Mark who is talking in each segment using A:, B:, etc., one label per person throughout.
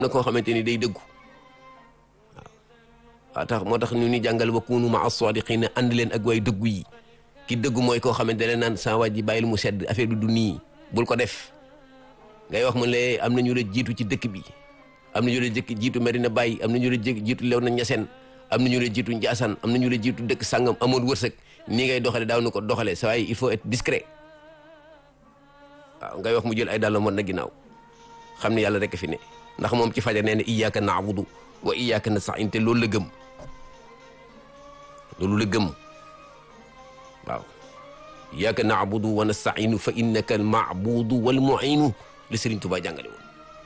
A: na koo xamante ni day dëggu waaw tax moo tax ñu ni jàngal wa kunu maa sadiqina ànd leen ak way dëggu yi ki dëggu mooy koo xamante ne naan sa waaj ji bàyyil mu sedd affaire bi du nii bul ko def ngay wax mu ne am na ñu la jiitu ci dëkk bi am na ñu la jëkk jiitu Medina Baye am na ñu la jëkk jiitu Léona Niassène am na ñu la jiitu Ndiassane am na ñu la jiitu dëkk sangam amoon wërsëg nii ngay doxale daaw na ko doxale sa waay il faut être discret waaw ngay wax mu jël ay dàllam mën na ginnaaw xam ne yàlla rek fi ne ndax moom ci fajar nee na iyyaka na'budu wa iyyaka nasta'in te loolu la gëm loolu la gëm waaw iyyaka na'budu wa nasta'inu fa innaka al ma'budu wal mu'inu la Serigne Touba jàngale woon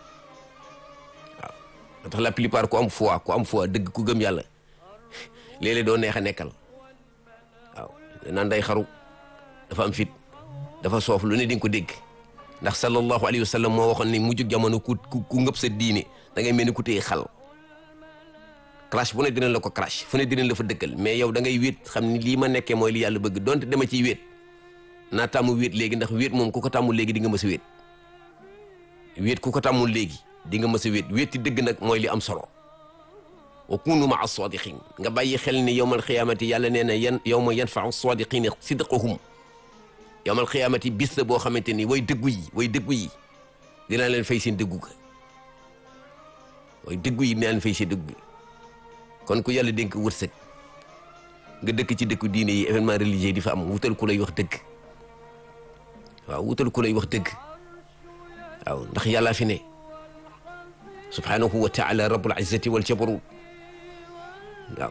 A: waaw tax la plupart ku am foi ku am foi dëgg ku gëm yàlla léeg-léeg doo neex a nekkal waaw naan day xaru dafa am fit dafa soof lu ne di nga ko dégg ndax sallallahu alayhi wa sallam moo waxoon ni mujjug jamono ku ku ngëb sa diine da ngay mel ni ku téye xal crash bu ne dinañ la ko crash fu ne dinañ la fa dëkkal mais yow da ngay wéet xam ni lii ma nekkee mooy li yàlla bëgg donte dama ciy wéet naa tàmm wéet léegi ndax wéet moom ku ko tàmmul léegi di nga mës a wéet wéet ku ko tàmmul léegi di nga mës a wéet wéet ci dëgg nag mooy li am solo wa kunu maa sadiqin nga bàyyi xel ni yowmal xiyaamati yàlla nee na yan yowma yanfau sadiqina sidqahum yowmal xiyaamati bis la boo xamante ni way dëggu yi way dëggu yi dinaa leen fay seen dëggu ga way dëggu yi dinaa leen fay seen dëggu gi kon ku yàlla dénk wërsëg nga dëkk ci dëkku diine yi événement religieux di fa am wutal ku lay wax dëgg waaw wutal ku lay wax dëgg waaw ndax yàllaa fi ne subhanahu wa taala rabbul izzati wal jabarut waaw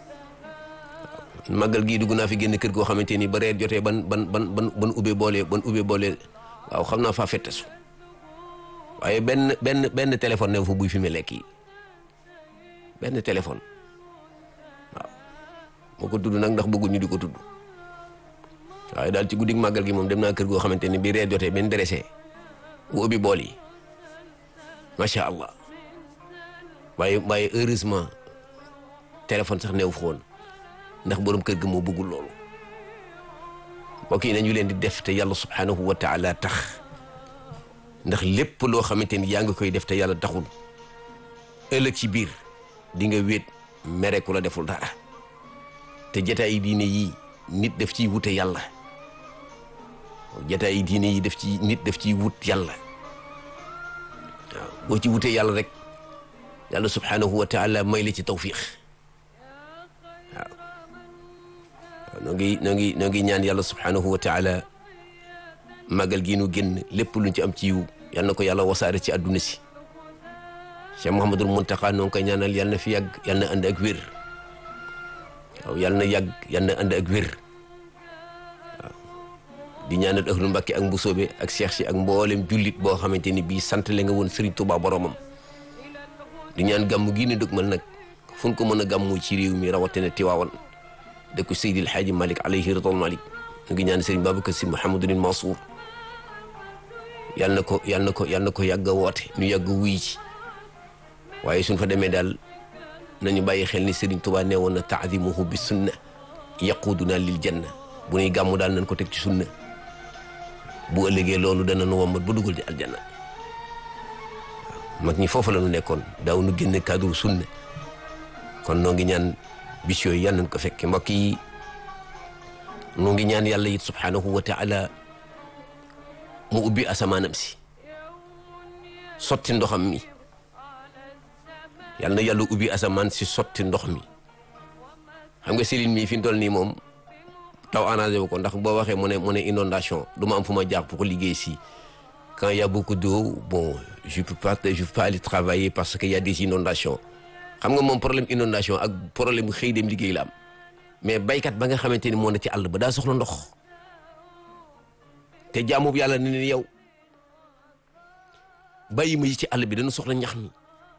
A: màggal gii dugg naa fi génn kër goo xamante ni ba reer jotee ban ban ban ban ban ubbee boole ban ubbee boole waaw xam naa faa fettesu waaye benn benn benn téléphone ne fa buy fi mu lekk yi benn téléphone waaw moo ko tudd nag ndax bëgguñu di ko tudd waaye daal ci guddig màggal gi moom dem naa kër goo xamante ni bi reer jotee benn dressé bu ubbi bool yi macha allah waaye waaye heureusement téléphone sax neew fa woon ndax borom kër ga moo bëggul loolu mbokk yi nañu leen di def te yàlla subhanahu wa taala tax ndax lépp loo xamante ni yaa ngi koy def te yàlla taxul ëllëg ci biir di nga wéet mere ku la deful dara te jataay diine yi nit def ciy wute yàlla jataay diine yi def ci nit def ciy wut yàlla waaw boo ci wutee yàlla rek yàlla subhanahu wa taala may la ci tawfiq waaw noo ngi noo ngi noo ngi ñaan yàlla subhanahu wa taala màggal gi nu génn lépp luñ ci am ci yiw yal na ko yàlla wasaare ci àdduna si Cheikh Mouhamadul Muntaqa noo ngi koy ñaanal yal na fi yàgg yal na ànd ak wér waaw yal na yàgg yal na ànd ak wér waaw di ñaanal ahlu Mbàkke ak mbusoobe ak Cheikh si ak mboolem jullit boo xamante ni bii sant le nga woon Serigne Touba boromam di ñaan gàmm gii ne dëgmal nag fu ñu ko mën a gàmmu ci réew mi rawatina Tiwaawan dëkku Seydil Xaaji Malik alayhi ridwan Malik ñu ngi ñaan Serigne Babacar Si Mouhamadul Mansour yal na ko yal na ko yal na ko yàgg a woote ñu yàgg wuy ci waaye suñ fa demee daal nañu bàyyi xel ni Serigne Touba nee woon na taadimuhu bi sunna yaquduna lil janna bu nuy gàmmu daal nañ ko teg ci sunna bu ëllëgee loolu dana nu wommat ba dugal di aljanna mag ñi foofu la ñu nekkoon daaw nu génne cadre sunna kon noo ngi ñaan bis yooyu yal nañ ko fekke mbokk yi noo ngi ñaan yàlla it subhanahu wa taala mu ubbi asamaanam si sotti ndoxam mi yal na yàlla ubbi asamaan si sotti ndox mi xam nga Céline mii fi mu toll nii moom taw arrangé wu ko ndax boo waxee mu ne mu ne inondation du ma am fu ma jaar pour liggéey si quand il y a beaucoup d'eau bon je peux pas je peux pas aller travailler parce que y a des inondations xam nga moom problème inondation ak problème bu xëy dem liggéey la am mais baykat ba nga xamante ni moo ne ci àll ba daa soxla ndox te jaamu yàlla ne ne yow bàyyi ma yi ci àll bi dana soxla ñax mi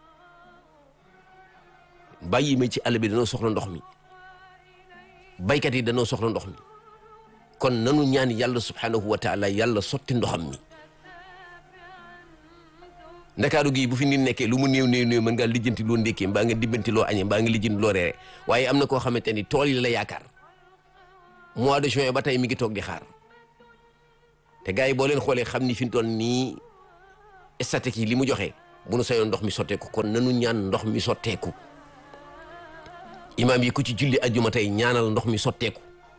A: bàyyi ma ci àll bi dana soxla ndox mi baykat yi danoo soxla ndox mi kon nanu ñaan yàlla subhanahu wa taala yàlla sotti ndoxam mi ndakaaru gii bu fi nit nekkee lu mu néew néew néew mën ngaa lijjanti loo ndékkee mbaa nga dibbanti loo añee mbaa nga lijjanti loo reere waaye am na koo xamante ni tool yi la yaakaar mois de juin ba tey mi ngi toog di xaar te gars yi boo leen xoolee xam ni fi mu toll nii statique yi li mu joxe bu nu sayoon ndox mi sotteeku kon nanu ñaan ndox mi sotteeku imaam yi ku ci julli ajjuma tey ñaanal ndox mi sotteeku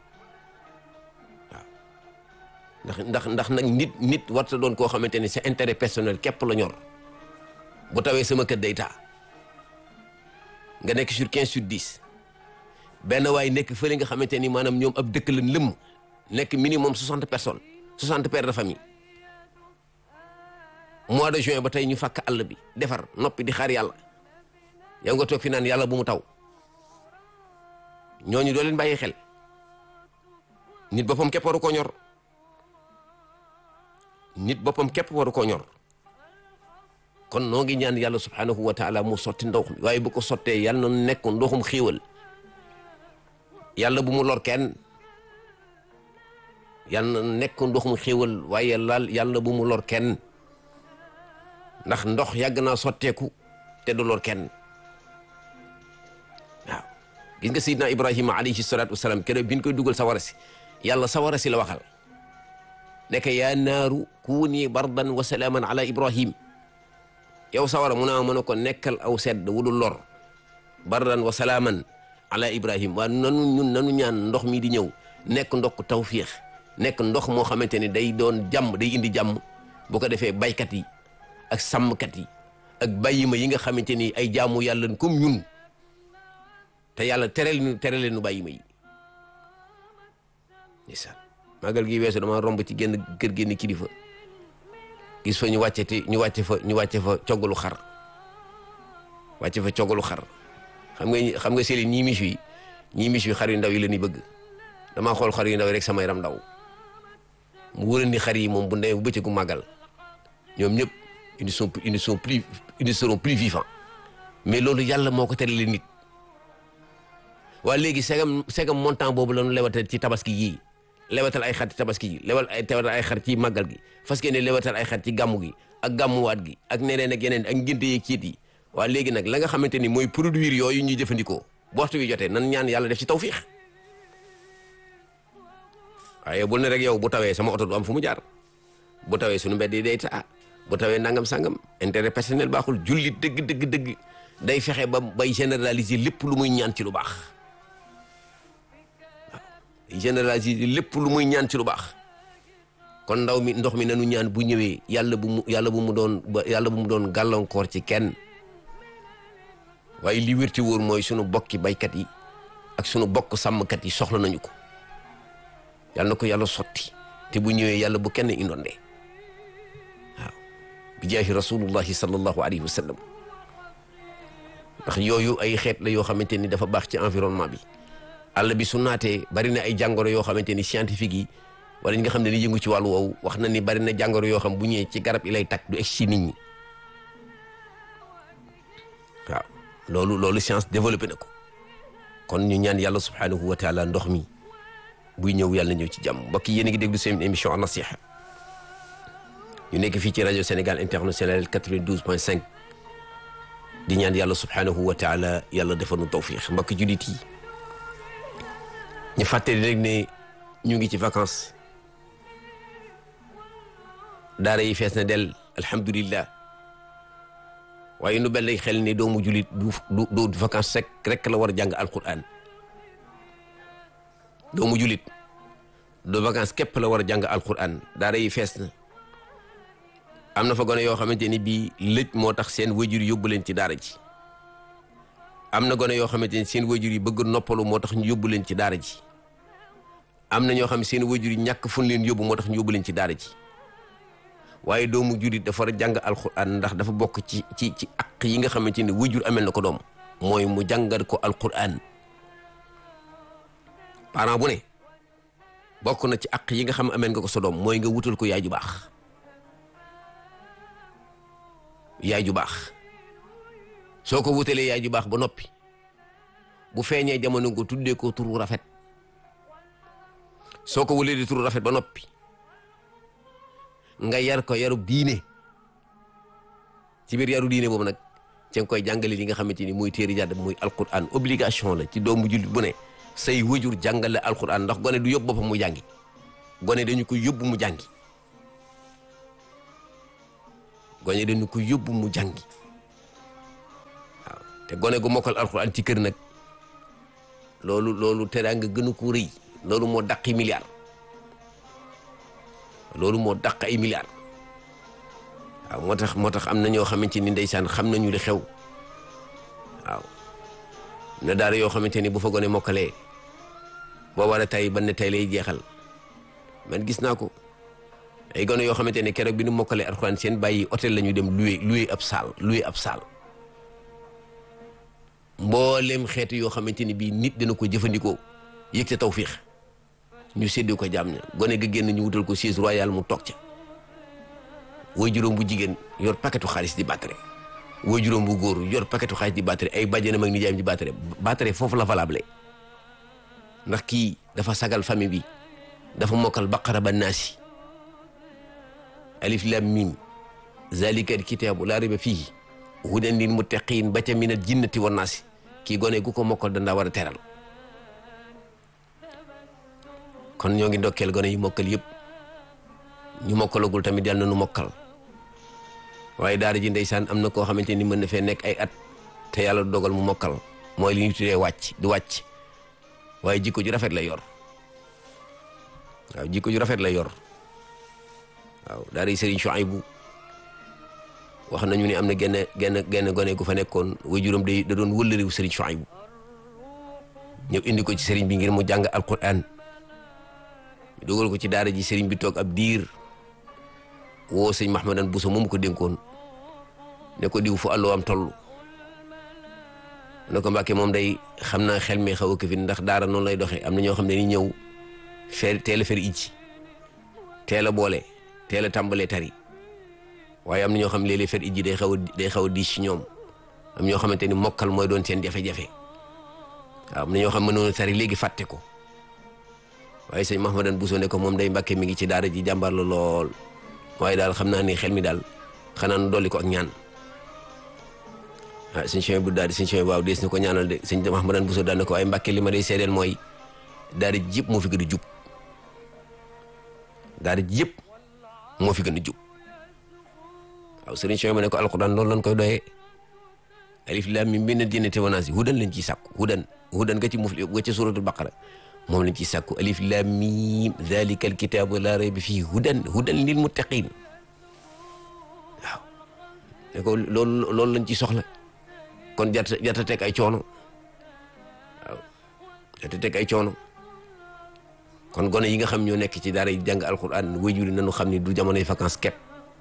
A: waaw ndax ndax ndax nag nit nit warta doon koo xamante ni c'est intérêt personnel képp la ñor bu tawee sama kër day taa nga nekk sur 15 sur 10 benn waay nekk fële nga xamante ni maanaam ñoom ab dëkk lañ lëmm nekk minimum 60 personnes 60 pères de famille mois de juin ba tey ñu fàkk àll bi defar noppi di xaar yàlla yow nga toog fi naan yàlla bu mu taw ñooñu doo leen bàyyi xel nit boppam képp waru koo ñor nit boppam képp waru koo ñor kon noo ngi ñaan yàlla subhanahu wa taala mu sotti ndox mi waaye bu ko sottee yàlla na nekk ndoxum xiiwal yàlla bu mu lor kenn yàlla na nekk ndoxum xiiwal waaye laal yàlla bu mu lor kenn ndax ndox yàgg naa sotteeku te du lor kenn waaw gis nga sayidna ibrahima alayhi salatu wasalaam keroog bi ñu koy dugal sawara si yàlla sawara si la waxal nekk yaa naaru kuuni bardan wa salaaman ala ibrahim yow sawara mu naa mën a ko nekkal aw sedd wudul lor bardan wa salaaman ala ibrahim waa nanu ñun nanu ñaan ndox mi di ñëw nekk ndox tawfiix nekk ndox moo xamante ni day doon jàmm day indi jàmm bu ko defee baykat yi ak sàmmkat yi ak bàyyima yi nga xamante ni ay jaamu yàlla comme ñun te yàlla tereel nu tereel nu bàyyima yi ndeysaan magal gi weesu dama romb ci génn kër génn kilifa gis fa ñu wàcce te ñu wàcce fa ñu wàcce fa coggalu xar wàcce fa coggalu xar xam nga xam nga seeli ñii mis wi ñii mis wi xar yu ndaw yi la ñuy bëgg damaa xool xar yu ndaw yi rek sama yaram ndaw mu wóoral ni xar yi moom bu ndee bu bëccëgu màggal ñoom ñëpp ils sont ils sont plus ils seront plus vivants mais loolu yàlla moo ko terale nit waa léegi segam segam montant boobu la ñu lewatal ci tabaski yii lewatal ay xar ci tabaski yi lewal ay tewatal ay xar ci màggal gi fas ne lewatal ay xar ci gàmmu gi ak gàmmuwaat gi ak neneen ak yeneen ak ngénte yeeg ciit yi waa léegi nag la nga xamante ni mooy produire yooyu ñuy jëfandikoo bu waxtu wi jotee nan ñaan yàlla def ci tawfiix waaye bul ne rek yow bu tawee sama oto du am fu mu jaar bu tawee suñu mbedd yi day taa bu tawee nangam sangam intérêt personnel baaxul jullit dëgg dëgg dëgg day fexe ba bay généraliser lépp lu muy ñaan ci lu baax waaw généraliser lépp lu muy ñaan ci lu baax kon ndaw mi ndox mi nanu ñaan bu ñëwee yàlla bu mu yàlla bu mu doon yàlla bu mu doon gàllankoor ci kenn waaye li wér ci wóor mooy sunu bokki baykat yi ak sunu bokk sàmmkat yi soxla nañu ko yàlla na ko yàlla sotti te bu ñëwee yàlla bu kenn indondee waaw bi jaahi rasulullahi sallallahu alayhi wa sallam ndax yooyu ay xeet la yoo xamante ni dafa baax ci environnement bi àll bi su naatee bari na ay jàngoro yoo xamante ni scientifique yi wala ñi nga xam ne ni yëngu ci wàllu woowu wax na ni bari na jàngoro yoo xam bu ñëwee ci garab yi lay takk du egg ci nit ñi waaw loolu loolu science développé na ko kon ñu ñaan yàlla subhanahu wa taala ndox mi buy ñëw yàlla ñëw ci jàmm mbokk yi yéen a ngi déglu seen émission an nasiha ñu nekk fii ci rajo Sénégal international 92.5 di ñaan yàlla subhanahu wa taala yàlla defal nu tawfiix mbokk jullit yi ñu fàttali rek ne ñu ngi ci vacances daara yi fees na del alhamdulillah waaye nu bel lay xel ne doomu jullit du du du vacances rek rek la war a jàng alquran doomu jullit du vacances képp la war a jàng alquran daara yi fees na am na fa gone yoo xamante ni bii lëj moo tax seen wajur yóbbu leen ci daara ji am na gone yoo xamante ni seen wajur yi bëgg noppalu moo tax ñu yóbbu leen ci daara ji am na ñoo xam ne seen wajur yi ñàkk fun leen yóbbu moo tax ñu yóbbu leen ci daara ji waaye doomu jullit dafa war a jàng alquran ndax dafa bokk ci ci ci aq yi nga xamante ni wajur amel na ko doom mooy mu jàngal ko alquran parent bu ne bokk na ci aq yi nga xam amel nga ko sa doom mooy nga wutal ko yaay ju baax yaay ju baax soo ko wutalee yaay ju baax ba noppi bu feeñee jamono nga tuddee ko turu rafet soo ko wulee di turu rafet ba noppi nga yar ko yarub diine ci biir yaru diine boobu nag ci nga koy jàngale li nga xamante ni muy téeri jàdd muy alquran obligation la ci doomu jullit bu ne say wëjur jàngale alquran ndax gone du yóbbu boppam mu jàngi gone dañu ko yóbbu mu jàngi gone dañu ko yóbbu mu jàngi te gone gu mokkal alxuraan ci kër nag loolu loolu teraanga gënu ko rëy loolu moo dàqi milliard loolu moo dàq ay milliards waaw moo tax moo tax am na ñoo xamante ni ndeysaan xam nañu li xew waaw na daara yoo xamante ni bu fa gone mokkalee boo war a tay ban ne tay lay jeexal man gis naa ko ay gone yoo xamante ne keroog bi nu mokkalee alxuraan seen bàyyi hôtel la ñu dem loué loué ab saal loué ab saal mboolem xeetu yoo xamante ni bii nit dina ko jëfandikoo yëg ca tawfiix ñu séddee ko jaam ña gone ga génn ñu wutal ko siège royal mu toog ca woy juróom bu jigéen yor paquetu xaalis di battre woy juróom bu góor yor paquetu xaalis di battre ay bàjjenam ak nijaayam di battre battre foofu la valable ndax kii dafa sagal famille bi dafa mokkal baqara ba naasi alif lam mim zalika alkitaabu laa rayba fiihi hudan lil muttaqiin ba ca minal jinnati wan naasi kii gone gu ko mokkal dandaa war a teral kon ñoo ngi ndokkeel gone yu mokkal yëpp ñu mokkalagul tamit yàlla na nu mokkal waaye daara ji ndeysaan am na koo xamante ni mën na fee nekk ay at te yàlla dogal mu mokkal mooy li ñu tuddee wàcc di wàcc waaye jikko ju rafet la yor waaw jikko ju rafet la yor waaw daara yi Serigne Chouaïbou wax nañu ni am na genn genn genn gone gu fa nekkoon waajuram day da doon wëllëriwu Serigne Chouaïbou ñëw indi ko ci Serigne bi ngir mu jàng alquran ñu dugal ko ci daara ji Serigne bi toog ab diir woo sëñ Mahmadan Bousso moomu ko dénkoon ne ko diw fu àlloo am toll ne ko Mbàkke moom day xam naa xel mi xaw a këfin ndax daara noonu lay doxee am na ñoo xam ne ni ñëw fer teel a fer ijji teel a boole teel a tàmbalee tari waaye am na ñoo xam ne léeg-léeg fer ijji day xaw a day xaw a diis ci ñoom am ñoo xamante ni mokkal mooy doon seen jafe-jafe waaw am na ñoo xam ne mënoon tari léegi fàtte ko waaye sëñ Mahmadan Bousso ne ko moom day Mbàkke mi ngi ci daara ji jàmbar la lool waaye daal xam naa ni xel mi daal xanaa nu dolli ko ak ñaan ah sëñ Cheikh bu daal di sëñ Cheikh waaw dees na ko ñaanal de sëñ Mahmadan Bousso daan na ko waaye Mbàkke li ma day seedeel mooy daara ji yëpp moo fi gën a jub daara ji yëpp moo fi gën a jub waaw sëriñ Cheikh ma ne ko alquran loolu lañ koy doyee alif lam mim min jinnati wan naasi hudan lañ ciy sàkku hudan hudan nga ci mufli nga ci suratul baqara moom lañ ciy sàkku alif lam mim dalika alkitabu la rayba fihi hudan hudan lil muttaqin waaw ne ko loolu loolu lañ ci soxla kon jarta jarta teg ay coono waaw jarta teg ay coono kon gone yi nga xam ñoo nekk ci daara yi jàng alquran waajur nañu xam ni du jamonoy vacances kepp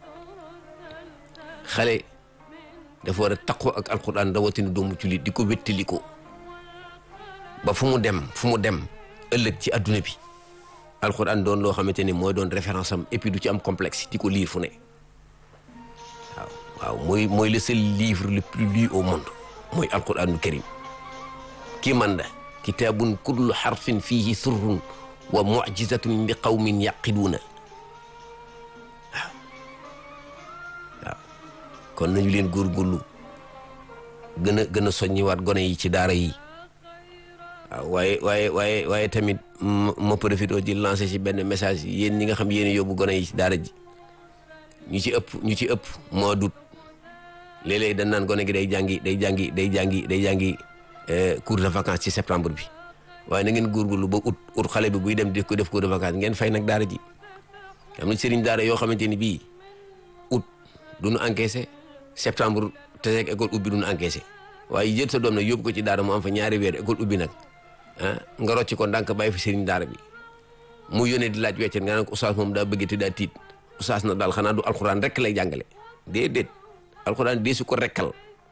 A: xale dafa war a taqoo ak alquran rawatina doomu jullit di ko wéttali ko ba fu mu dem fu mu dem ëllëg ci adduna bi alquran doon loo xamante ni mooy doon référence am et puis du ci am complexe di ko lire fu ne waaw waaw mooy mooy le seul livre le plus lu au monde mooy alquranul karim kii man da kitaabun kullu xarfin fihi surrun wa mucjizatun li qawmin yaqiluuna waaw waaw kon nañu leen góorgóorlu gën a gën a soññiwaat gone yi ci daara yi waaw waaye waaye waaye waaye tamit ma profité di lancé ci benn message yéen ñi nga xam yéen yóbbu gone yi ci daara ji ñu ci ëpp ñu ci ëpp moo dut léeg-léeg dañ naan gone gi day jàngi day jàngi day jàngi day jàngi cours de vacances ci septembre bi waaye na ngeen góorgóorlu ba ut ut xale bi buy dem di ko def cours de vacances ngeen fay nag daara ji am na sëriñ daara yoo xamante ni bii août du nu encaissé septembre te rek école ubbi du nu encaissé waaye jël sa doom nag yóbbu ko ci daara mu am fa ñaari weer école ubbi nag ah nga rocc ko ndànk bàyyi fi sëriñ daara bi mu yónnee di laaj weccet nga ne ko oustaz moom daa bëgg te daa tiit oustaz na daal xanaa du alxuraan rek lay jàngale déedéet alxuraan dee su ko rekkal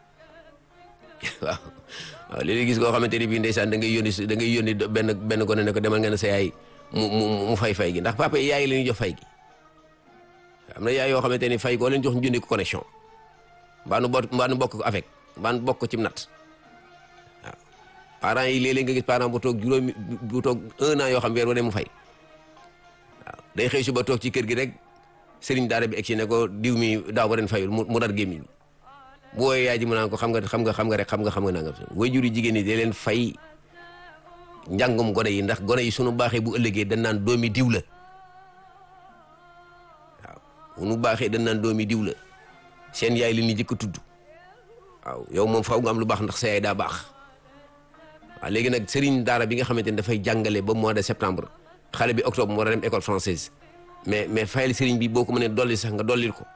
A: waaw waaw léeg-léeg gis koo xamante ni bii ndeysaan da ngay yónni da ngay yónni benn benn gone ne ko demal nga ne sa yaay mu mu mu fay fay gi ndax papa yi yaay la ñuy jox fay gi am na yaay yoo xamante ni fay koo leen jox ñu jëndi ko connexion mbaa nu bokk mbaa nu bokk ko avec mbaa nu bokk ko ci nat waaw parents yi léeg-léeg nga gis parent bu toog juróomi bu toog un an yoo xam weer wane mu fay waaw day xëy suba toog ci kër gi rek sëriñ daara bi egg si ne ko diw mi daaw ba ren fayul mu dar gémmiñ bu wooyee yaay ji mu naan ko xam nga xam nga xam nga rek xam nga xam nga nangam way juri jigéen ñi da leen fay njàngum gone yi ndax gone yi sunu baaxee bu ëllëgee dañ naan doomi diw la waaw bu nu baaxee dañ naan doomi diw la seen yaay li ñu jëkk tudd waaw yow moom faaw nga am lu baax ndax sa yaay daa baax waaw léegi nag sëriñ daara bi nga xamante ni dafay jàngale ba mois de septembre xale bi octobre mu war a dem école française mais mais fayal sëriñ bi boo ko mënee dolli sax nga dollil ko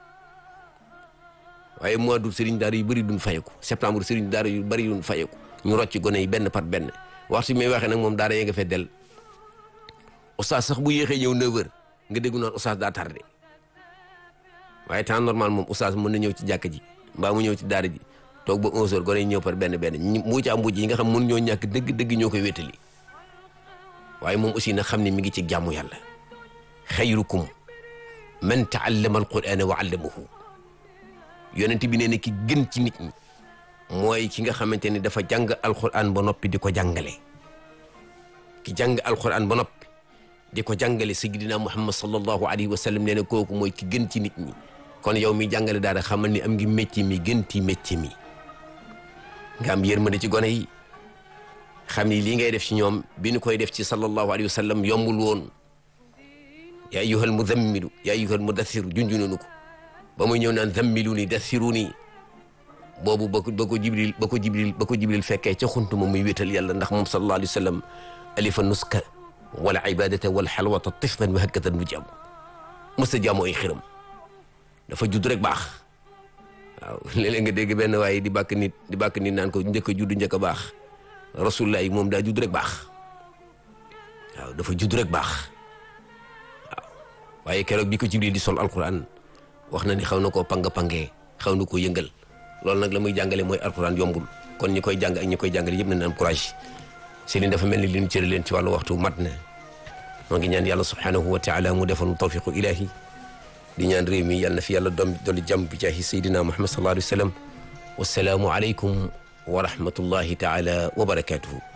A: waaye mois d'août sëriñ daara yu bëri duñ fayeku septembre sëriñ daara yu bëri duñ fayeku ñu rocc gone yi benn par benn waxtu bi may waxee nag moom daara yee nga fee del oustaz sax bu yéexee ñëw 9h nga déggu naan oustaz daa tardé waaye temps normal moom oustaz mën na ñëw ci jàkk ji mbaa mu ñëw ci daara ji toog ba 11h gone yi ñëw par benn benn ñi mbuucaa mbuuc yi nga xam mën ñoo ñàkk dëgg-dëgg ñoo koy wétali waaye moom aussi na xam ne mi ngi ci jàmmu yàlla xayrukum man taallama alqurana wa allamahu yonent bi nee na ki gën ci nit ñi mooy ki nga xamante ni dafa jàng alquran ba noppi di ko jàngale ki jàng alquran ba noppi di ko jàngale sayyidina muhammad sallallahu alayhi wa sallam nee na kooku mooy ki gën ci nit ñi kon yow mi jàngale daara xamal ni am ngi métier mi gën ci métier mi nga am yërmande ci gone yi xam ni lii ngay def ci ñoom bi ñu koy def ci sallallahu alayhi wa sallam yombul woon yaa ayyuhal mudammilu yaa ayyuhal mudassiru junjununu ko ba muy ñëw naan zammiluni dassiruni boobu ba ko ba ko jibril ba ko jibril ba ko jibril fekkee ca xuntuma muy wéetal yàlla ndax moom sallallahu alayhi wa sallam alifa nuska wala ibadata wala xalwata tiflan wa hakatan mu jàmm mës a jaamu ay xiram dafa judd rek baax waaw léeg-léeg nga dégg benn waaye di bàkk nit di bàkk nit naan ko njëkk a judd njëkk a baax rasulullah yi moom daa judd rek baax waaw dafa judd rek baax waaw waaye keroog bi ko jibril di sol alquran wax na ni xaw na koo pang-pangee xaw na koo yëngal loolu nag la muy jàngale mooy alquran yombul kon ñi koy jàng ak ñi koy jàngale yëpp nañ am courage Serigne dafa mel ni li ñu cëri leen ci wàllu waxtu mat na moo ngi ñaan yàlla subhanahu wa taala mu defal mu tawfiqu ilahi di ñaan réew mi yàlla na fi yàlla doom dolli jàmm bi jaahi sayyidina muhammad sallallahu alayhi wa sallam wasalaamu aleykum wa rahmatullahi taala wa barakatuhu